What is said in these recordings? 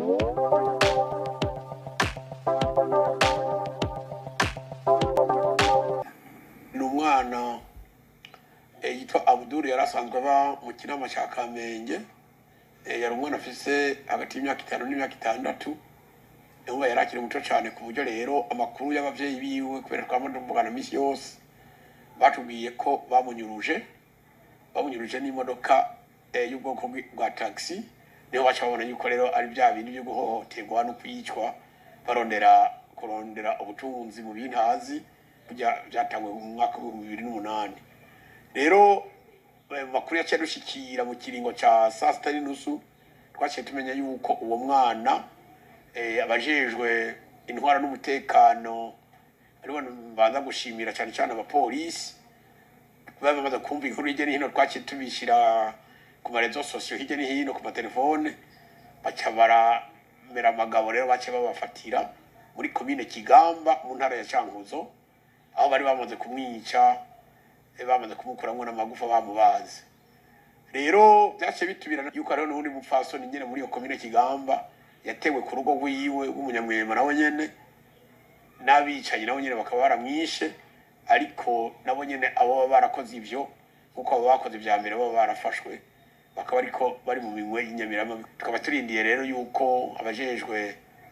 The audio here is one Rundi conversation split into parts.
ni umwana eh, yitwa abuduru yari asanzwe aba mu kinama cya kamenge Eh, yari umwana afise hagati y'imyaka itanu n'imyaka itandatu uba yari akiri muto cyane ku buryo rero amakuru y'abavyeyi biwe kubera twama tuvugana misi yose batubwiye ko bamunyuruje bamunyuruje n'imodoka eh, y'ubwoko bwi- bwa taxi niho baca babona yuko rero ari bya bindi byo guhohoterwa no kwicwa barondera kurondera ubutunzi mu bintazi kujya byatangwe mu mwaka w'ibihumbi bibiri n'umunani rero eh, mu makuru yaciye dushikira mu kiringo ca saa sita n'inusu twaciye tumenya yuko uwo mwana eh, abajejwe intwara n'umutekano aribo mbanza gushimira cyane cyane abapolisi baba bamaze kumva inkuru hirya no hino twaciye tubishyira ku marezo sosiyo hirya no hino ku matelefone baca baramera amagabo rero bace babafatira muri komine kigamba mu ntara ya cankuzo aho bari bamaze kumwica eh, bamaze kumukuramwo n'amagufa bamubaze rero byaciye bitubirana yuko hariho n'uwundi mupfasoni nyene muri iyo komine kigamba yatewe ku rugo rwiwe w'umunyamwema nawe nyene n'abicanyi nabo nyene bakaba baramwishe ariko nabo nyene abo baba barakoze ivyo nk'uko abo bakoze ivya mbere baba barafashwe bakaba ariko bari mu minwe y'inyamiramabi tukaba turindiye rero yuko abajejwe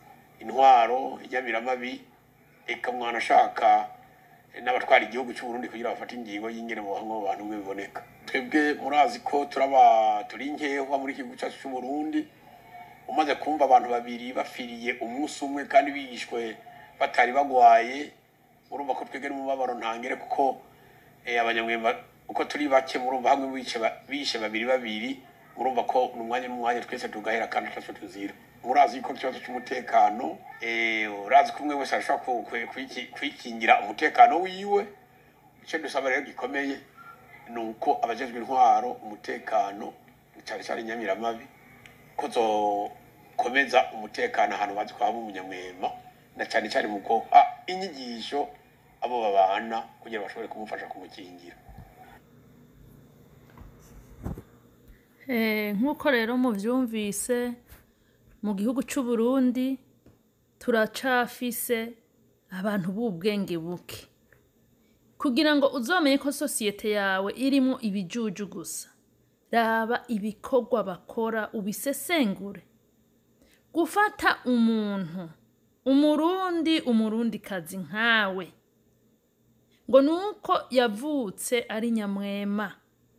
intwaro inyamiramabi eka mwana ashaka n'abatwara igihugu cy'u Burundi kugira bafate ingingo y'ingene bohamwe mu bantu mwe biboneka twebwe murazi ko turaba turi nkehwa muri iki gihugu cyacu cy'u Burundi umaze kumva abantu babiri bafiriye umunsi umwe kandi bishwe batari bagwaye urumva ko twebwe n'umubabaro ntangere kuko eh, abanyamwemba uko turi bake murumva hamwe bice ba- bishe babiri babiri murumva ko n'umwanya n'umwanya twese tugahera kandi twese tuzira murazi yuko ikibazo cy'umutekano eh, urazi ko umwe wese arashobora ku- ku- kwiki- kwikingira umutekano wiwe icyo dusaba rero gikomeye ni uko abajejwe intwaro umutekano cyane cyane inyamiramabi ko zokomeza umutekano ahantu bazi ko haba umunyamwema na cyane cyane mu guha inyigisho abo babana kugira bashobore kumufasha kumukingira Eh, nk'uko rero muvyumvise mu gihugu c'u Burundi turacafise abantu b'ubwenge buke kugira ngo uzomenye ko sosiyete yawe irimwo ibijuju gusa raba ibikorwa bakora ubisesengure gufata umuntu umurundi umurundikazi nkawe ngo nuko yavutse ari nyamwema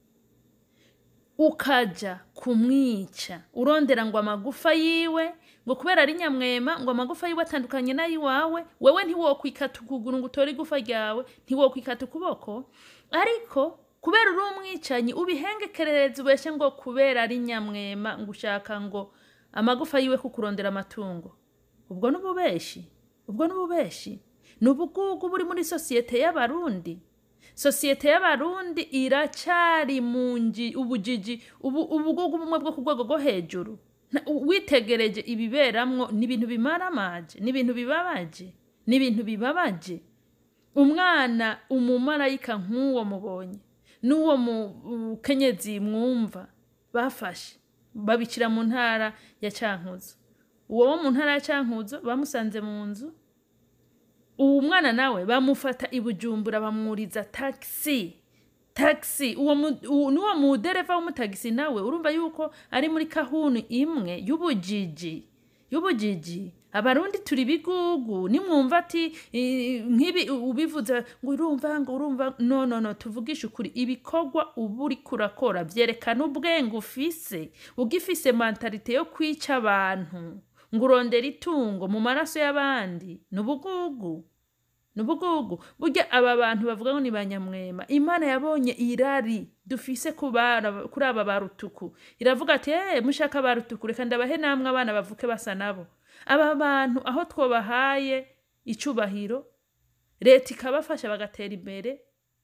ukaja kumwica urondera ngo amagufa yiwe ngo kubera ari nyamwema ngo amagufa yiwe atandukanye n'ayiwawe wewe ntiwokwikata ukuguru ngo utore igufa ryawe ntiwokwikata ukuboko ariko kubera uri umwicanyi ubihengekerereza ubeshe ngo kubera ari nyamwema ngo ushaka ngo amagufa yiwe kukurondera amatungo ubwo n'ububeshi ubwo n'ububeshi ni ubugugu buri muri sosiyete y'abarundi sosiyete y'abarundi iracyari mu ngi ubujiji ubu ubugugu bumwe bwo ku rwego rwo hejuru Nta- witegereje ibiberamwo ni ibintu bimaramaje ni ibintu bibabaje ni ibintu bibabaje umwana umumarayika nk'uwo mubonye n'uwo mukenyezi mwumva bafashe babicira mu ntara ya cankuzo uwo wo mu ntara ya cankuzo bamusanze mu nzu uwo mwana nawe bamufata i bujumbura bamwuriza taxi taxi uwo mu- uwo- n'uwo mudereva w'umutagisi nawe urumva yuko ari muri kahunu imwe y'ubujiji y'ubujiji abarundi turi bigugu nimwumva ati eh, nk'ibi ubivuze ngo urumva ngo urumva no no no tuvugishe ukuri ibikorwa uba uri kurakora byerekana ubwenge ufise ugifise mentalite yo kwica abantu ngo urondera itungo mu maraso y'abandi ni ubugugu ni ubugugu burya aba bantu bavuga ngo ni ba nyamwema imana yabonye irari dufise ku bana- kuri aba ba rutuku iravuga ati eee mushaka ba rutuku reka ndabahe namwe abana bavuke basa nabo aba bantu aho twobahaye icubahiro leta ikabafasha bagatera imbere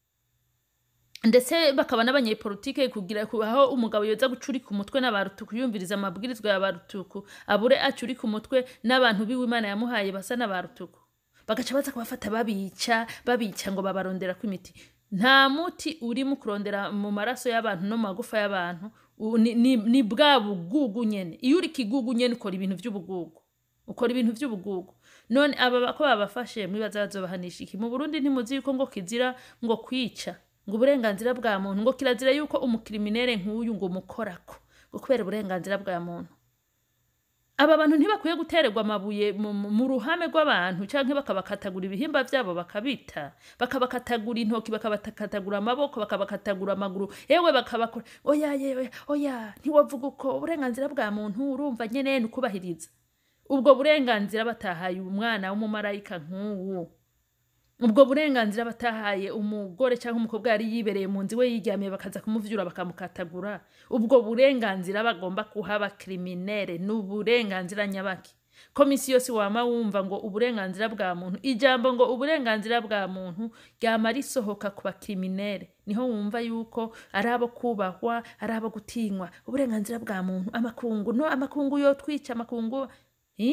ndetse bakaba n'abanyepolitike kugira ku- aho umugabo yoza gucurika umutwe n'abarutuku yumviriza amabwirizwa ya barutuku abure acurika umutwe n'abantu biwe imana yamuhaye basa n'abarutuku bagaca baza kubafata babica babica ngo babarondera ko imiti nta muti uri mu kurondera mu maraso y'abantu no mu magufa y'abantu u- ni, ni, ni bwa bugugu nyene iyo uri kigugu nyene ukora ibintu vy'ubugugu ukora ibintu vy'ubugugu none aba ko babafashe mwibaza bazobahanisha iki mu burundi ntimuzi yuko ngo kizira ngo kwica ngo uburenganzira bwa muntu ngo kirazira yuko umukriminere nk'uyu ngo umukorako ngo kubera uburenganzira bwa muntu aba bantu ntibakwiye gutererwa amabuye mu, mu- mu ruhame rw'abantu canke bakabakatagura ibihimba vyabo bakabita bakabakatagura intoki bakabakatagura amaboko bakabakatagura amaguru ewe bakabakora oya yewe oya ntiwavuga uko uburenganzira bwa muntu urumva nyene nukubahiriza ubwo burenganzira batahaye umwana w'umumarayika nk'uwo ubwo burenganzira batahaye umugore cyangwa umukobwa yari yibereye mu nzu iwe yiryamiye bakaza kumuvyura bakamukatagura ubwo burenganzira bagomba kuha abakriminere ni uburenganzira nyabaki komisi yose wama wumva ngo uburenganzira bwa muntu ijambo ngo uburenganzira bwa muntu ryama risohoka ku bakriminere niho wumva yuko ari abo kubahwa ari abo gutinywa uburenganzira bwa muntu amakungu no amakungu yo twica amakungu eh?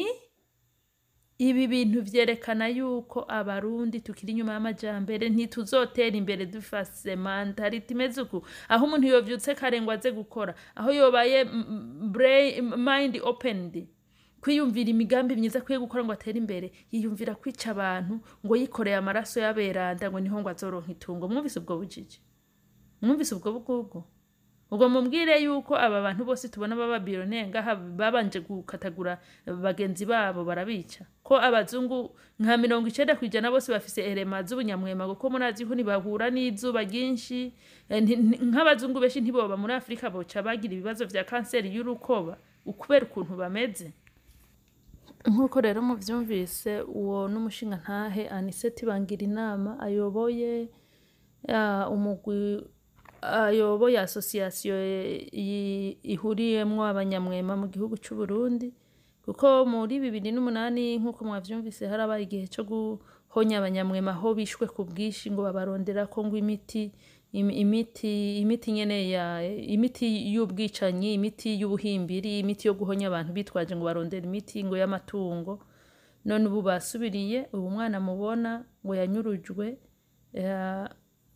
ibi bintu vyerekana yuko abarundi tukiri inyuma y'amajambere ntituzotera imbere dufase mentality imeze uku aho umuntu yovyutse kare ngo aze gukora aho yobaye mm, mm, brain- mind opened kwiyumvira imigambi myiza akwiye gukora ngo atere imbere yiyumvira kwica abantu ngo yikoreye amaraso y'aberanda ngo niho ngo azoronka itungo mwumvise ubwo bujiji mwumvise ubwo bugugu ubwo mubwire yuko aba bantu bose tubona baba bironeye ngaha babanje gukatagura bagenzi babo barabica ko abazungu nka mirongo icenda kw'ijana bose bafise erema z'ubunyamwema kuko murazi ko ntibahura n'izuba ryinshi Eh, nti- nti- nk'abazungu benshi ntiboba muri afurika boca bagira ibibazo vya kanseri y'urukoba ukubera ukuntu bameze nk'uko rero muvyumvise uwo n'umushinga ntahe aniseti bangira inama ayoboye ya, umugwi ayoboye asosiyasiyo i- ihuriyemwo abanyamwema mu gihugu c'u Burundi kuko muri bibiri n'umunani nk'uko mwavyumvise harabaye igihe co guhonya abanyamwema aho bishwe ku bwinshi ngo babaronderako ngo imiti im- imiti imiti nyene ya imiti y'ubwicanyi imiti y'ubuhimbiri imiti yo guhonya abantu bitwaje ngo barondera imiti ngo y'amatungo none ubu basubiriye ubu mwana mubona ngo yanyurujwe ya-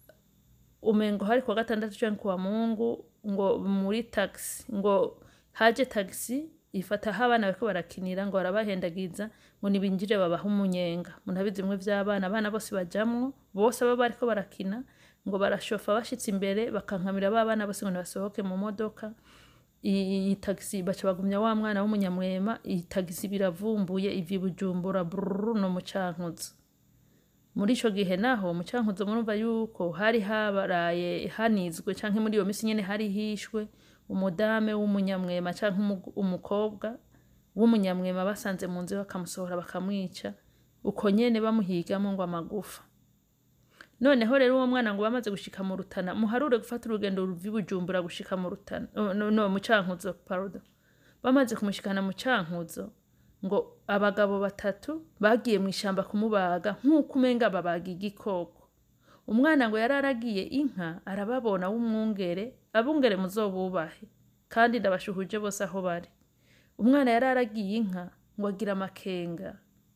umengo hari kuwa gatandatu canke kuwa mungu ngo muri taxi ngo haje taxi ifata aho abana bariko barakinira ngo barabahendagiza ngo nibinjire babaha umunyenga munabizi bimwe vy'abana abana bose bajamwo bose baba bariko barakina ngo barashofa bashitse imbere bakankamira ba bana bose ngo nibasohoke mu modoka iyi tagisi baca bagumya wa mwana w'umunyamwema iyi tagisi biravumbuye ivi bujumbura brrr no mu cankuzo muri ico gihe naho mu cankuzo murumva yuko hari habaraye hanizwe canke muri iyo misi nyene hari hishwe umudame w'umunyamwema canke umu- umukobwa w'umunyamwema basanze mu nzu bakamusohora bakamwica uko nyene bamuhigamo ngo amagufa noneho rero uwo mwana ngo bamaze gushika mu rutana muharure gufata urugendo ruva i bujumbura gushika mu rutana no, no, no mu cankuzo pardon bamaze kumushikana mu cankuzo ngo abagabo batatu bagiye mu ishamba kumubaga nk'uko umenga babaga igikoko umwana ngo yari aragiye inka arababona w'umwungere abungere muzobubahe kandi ndabashuhuje bose aho bari umwana yari aragiye inka ngo agira amakenga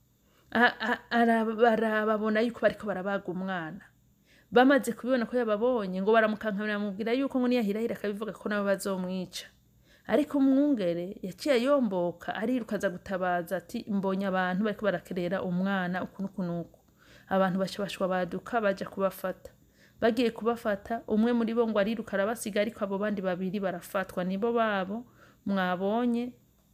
A- a- araba- arababona yuko bariko barabaga umwana bamaze kubibona ko yababonye ngo baramukankamira bamubwira yuko ngo niyahirahira akabivuga ko nabo bazomwica ariko umwungere yaciye yomboka ariruka aza gutabaza ati mbonye abantu bariko barakerera umwana uku n'uku n'uku abantu baca bashwa baduka baja kubafata bagiye kubafata umwe muri bo ngo ariruka arabasiga ariko abo bandi babiri barafatwa nibo babo mwabonye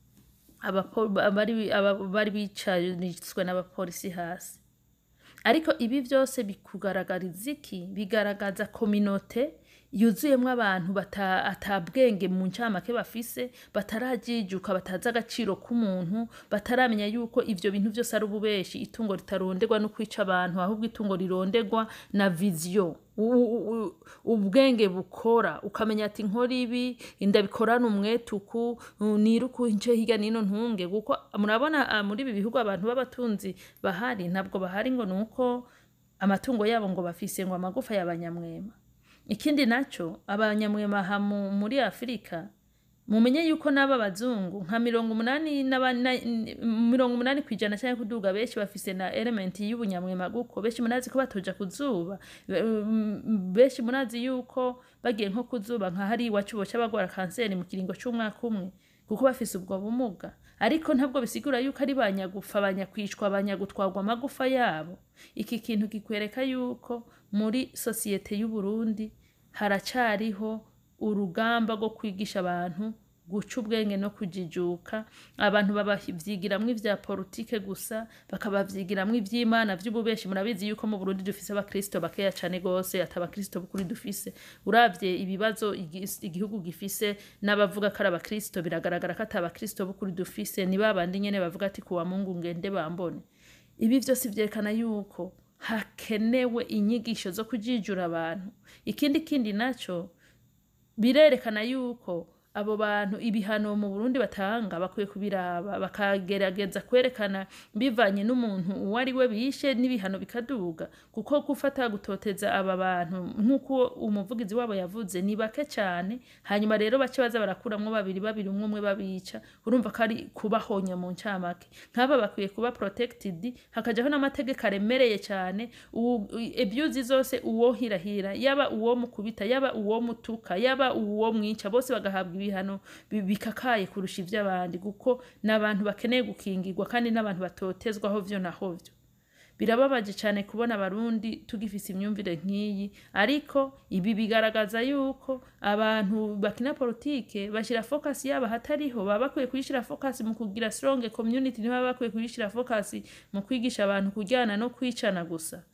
abapo- abari aba- bari bicarizwe n'abapolisi hasi ariko ibi byose bikugaragariza iki bigaragaza kominote yuzuyemo abantu bata- atabwenge mu ncamake bafise batarajijuka batazi agaciro k'umuntu bataramenya yuko ivyo bintu vyose ari ububeshi itungo ritaronderwa no kwica abantu ahubwo itungo rironderwa na viziyo U- u- u- ubwenge bukora ukamenya ati nkora ibi ndabikorana umwetuku niruku nce hirya nino ntunge kuko murabona ah, muri ibi bihugu abantu b'abatunzi bahari ntabwo bahari ngo ni uko amatungo yabo ngo bafise ngo amagufa y'abanyamwema ikindi naco abanyamwema aha mu- muri afurika mumenye yuko n'aba bazungu nka mirongo umunani n'aba- na- n- mirongo umunani kw'ijana cyangwa kuduga benshi bafise na elementi y'ubunyamwema guko benshi munazi ko batoja ku zuba Be- mm, benshi munazi yuko bagiye nko kuzuba nka hari iwacu boca bagwara kanseri mu kiringo c'umwaka umwe kuko bafise ubwo bumuga ariko ntabwo bisigura yuko ari banyagufa banyakwicwa banyagutwarwa amagufa yabo iki kintu kikwereka yuko muri sosiyete y'uburundi haracariho urugamba rwo kwigisha abantu guca ubwenge no kujijuka abantu babavyigiramwo ivya politike gusa bakabavyigiramwo ivy'imana vy'ububeshi murabizi yuko mu burundi dufise abakristo bakeya cane gose ati abakristo b'ukuri dufise uravye ibibazo igi- igihugu gifise n'abavuga ko ari abakristo biragaragara ko ati abakristo b'ukuri dufise ni babandi nyene bavuga ati kuwa mungu ngende bambone ibi vyose vyerekana yuko hakenewe inyigisho zo kujijura abantu ikindi kindi naco birerekana yuko abo bantu ibihano mu Burundi batanga bakwiye kubiraba bakagerageza kwerekana bivanye n'umuntu uwo ari we bishe n'ibihano bikaduga kuko gufata gutoteza aba bantu nk'uko umuvugizi wabo yavuze ni bake cyane hanyuma rero bace baza barakuramwo babiri babiri umwe umwe babica urumva ko ari kubahonya mu ncamake nk'aba bakwiye kuba protected hakajaho n'amategeko aremereye cyane uwu- ebyuzi zose uwo hirahira yaba uwo mukubita yaba uwo mutuka yaba uwo mwica bose bagahabwa ibihano bi- bikakaye kurusha ivy'abandi kuko n'abantu bakeneye gukingirwa kandi n'abantu batotezwaho vyo na hovyo birababaje cyane kubona abarundi tugifise imyumvire nk'iyi ariko ibi bigaragaza yuko abantu bakina politike bashyira focus yabo ahatariho baba bakwiye kuyishyira focus mu kugira strong community ntibaba bakwiye kuyishyira focus mu kwigisha abantu kujyana no kwicana gusa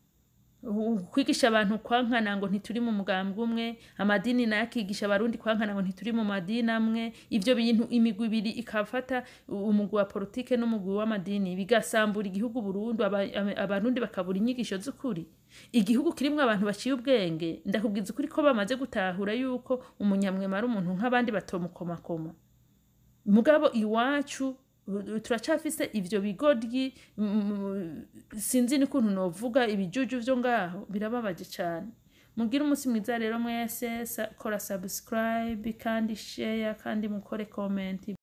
U- kwigisha abantu kwankana ngo ntituri mu mugambwe umwe amadini nayo akigisha abarundi kwankana ngo ntituri mu madini amwe ivyo bintu imigwi ibiri ikafata u- umugwi wa politike n'umugwi w'amadini bigasambura igihugu burundu aba- aba- abarundi bakabura inyigisho z'ukuri igihugu kirimwo abantu baciye ubwenge ndakubwiza ukuri ko bamaze gutahura yuko umunyamwema ari umuntu nk'abandi batomukomakoma mugabo iwacu u- turacafise ivyo bigoryi mm, sinzi n'ukuntu novuga ibijuju vyo ngaho birababaje cane mugire umunsi mwiza rero mwese sa- kora subscribe kandi share kandi mukore comment